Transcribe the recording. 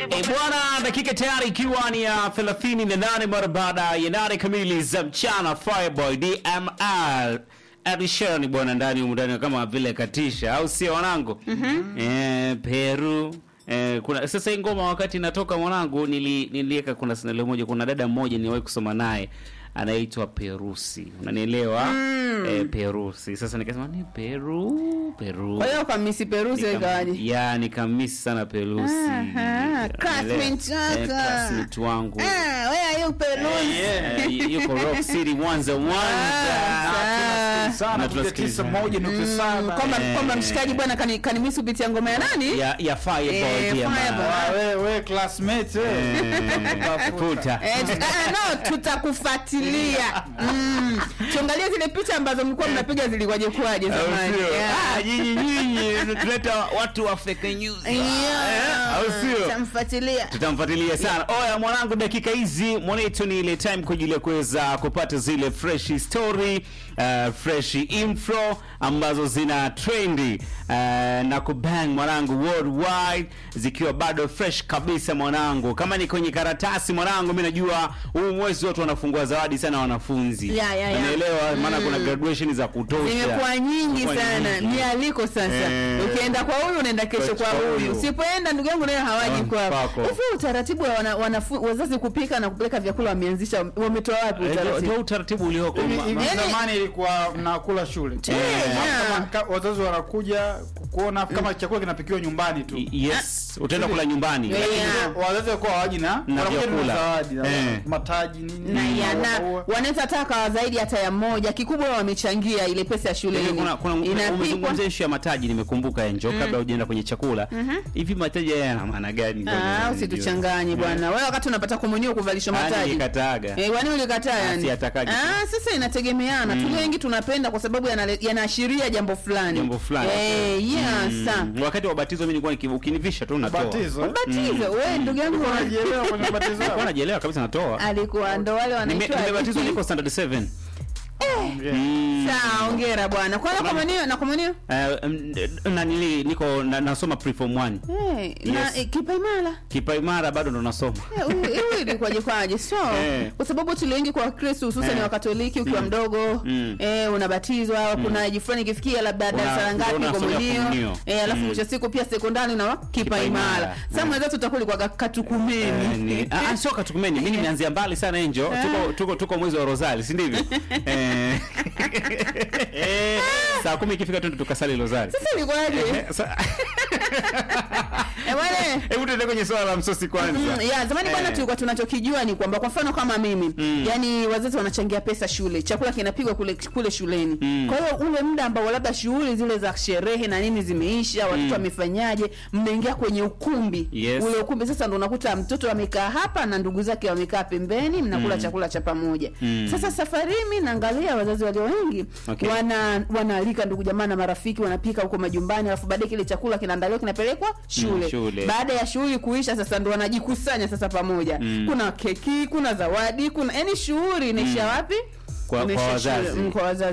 E bwana, dakika tayari ikiwa ni ya 38 mara baada ya nane kamili za mchana. Fireboy DMR Adishani bwana, ndani humu ndani kama vile katisha, au sio wanangu? Eh, Peru Eh, kuna sasa hii ngoma wakati inatoka mwanangu, nili, niliweka kuna sinalo moja, kuna dada mmoja niliwahi kusoma naye anaitwa Perusi, unanielewa? Eh, Perusi. Sasa nikasema ni Peru Peru Kwa hiyo kwa Miss Perusi Nikam- ikawaje? ya nikamisi sana Perusi. Aha, classmate Eh, wako. classmate wangu Ah, wewe yu Perusi. Eh, yuko Rock City Mwanza Mwanza. Ah, sana Na kuja tunasikiliza. tisa moja nukta saba. kwamba Eh. kwamba mshikaji bwana kani kanimisi kupitia ngoma ya nani? ya ya Fireboy Eh, pia Fireboy. ma- Ah, we we classmate we. Eh, Puta. Eh, tu- ah, no tutakufuatilia. Mm. Tuangalie zile picha ambazo mlikuwa mnapiga zilikuwaje kwaje Au zamani. sio? Yeah. Ah, nyinyi nyinyi tuleta watu wa fake news. Yeah. Eh, au sio? Tutamfuatilia. tutamfuatilia sana oya mwanangu dakika hizi mwanetu ni ile time kwa ajili ya kuweza kupata zile fresh story uh, fresh info ambazo zina trendi uh, na kubang mwanangu worldwide zikiwa bado fresh kabisa mwanangu kama ni kwenye karatasi mwanangu mi najua huu mwezi watu wanafungua zawadi sana wanafunzi Ya, ya, ya. Unaelewa? maana kuna graduation za kutosha Zimekuwa nyingi Zimekuwa sana, nyingi. mialiko sasa. Eh. Ukienda kwa huyu unaenda kesho Kwa- kwa kwa huyu, huyu. usipoenda ndugu yangu naye hawaji Ah, kwako. kwako. Hivi utaratibu wa wana, wanafu, wazazi kupika na kupeleka vyakula wameanzisha, wametoa wapi Eh, ndio- utaratibu? ndio utaratibu ulioko Hivi- Ma- hivi ma- Yaani- zamani ilikuwa mnakula shule Eh, Alafu yeah. kama- ka- wazazi wanakuja kuona kama chakula kinapikiwa nyumbani tu yes utaenda kula nyumbani Yeah. Lakini wazazi walikuwa hawaji na Na wanakuja tu na vyakula. zawadi na Eh. mataji nini na nini, yana maua. wanaweza taka zaidi hata ya moja. Kikubwa wamechangia ile pesa ya shuleni. Hivi kuna kuna Inapikwa umezungumzia ishu ya mataji, nimekumbuka Enjo, kabla hujaenda kwenye chakula. Hivi mataji haya yana maana gani? Ah, usituchanganye bwana. Wewe wakati unapata komunio kuvalishwa mataji. Nikataga. Eh, kwani ulikataa yani? siatakaji. Ah, sasa inategemeana. Tulio wengi tunapenda kwa sababu yanale- yanaashiria jambo fulani. Jambo fulani. Eh, yes. Mm, Wakati wa batizo mimi nilikuwa niki- ukinivisha tu natoa. Batizo, eh? Batizo, wewe ndugu yangu Ulikuwa unajielewa kwenye ubatizo wako? Nilikuwa najielewa kabisa natoa. alikuwa ndo wale Nime- wanaitwa Nimebatizwa niko standard 7. Yeah. Mm. Sawa, hongera bwana. Kwa na komunio na komunio? Eh, mm, na nili niko na- nasoma preform 1. Eh, na Yes. eh, kipaimara. Kipa imara bado ndo nasoma. Eh, huyu- huyu ilikuwaje kwaje? So, Eh. kwa sababu tulio wengi kwa Wakristo hususan Eh. wa Katoliki ukiwa Mm. mdogo Mm. eh, unabatizwa kuna aji fulani ikifikia labda Una- darasa ngapi ndio unasomea komunio komunio. eh, alafu Mm. mwisho wa siku pia sekondari na kipa Kipa imara. imara. Sasa Mm. mwenzetu tutakuli kwa Eh, katukumeni. ni- ah, ah, sio katukumeni mimi nimeanzia mbali sana enjo tuko, tuko, tuko mwezi wa rosari si ndivyo eh, eh, saa kumi ikifika tu tukasali rosari Sasa ilikuwaje? Eh, sa- Eh, bwana hebu tuende kwenye swala la msosi kwanza Mm, ya zamani bwana Eh. tulikuwa tunachokijua ni kwamba kwa mfano kama mimi Mm. yani wazazi wanachangia pesa shule chakula kinapigwa kule kule shuleni Mm. kwa hiyo ule muda ambao labda shughuli zile za sherehe na nini zimeisha watoto wamefanyaje mnaingia kwenye ukumbi Yes. ule ukumbi sasa ndo unakuta mtoto amekaa hapa na ndugu zake wamekaa pembeni mnakula Mm. chakula cha pamoja Mm. sasa safari hii mimi naangalia wazazi walio wengi Okay. wana wanaalika ndugu jamaa na marafiki wanapika huko majumbani alafu baadaye kile chakula kinaandaliwa kinapelekwa shule, shule. baada ya shughuli kuisha sasa ndo wanajikusanya sasa pamoja Mm. kuna keki kuna zawadi kuna yani shughuli inaisha wapi Kwa- kwa Inaisha shule. wazazi. Mm, kwa wazazi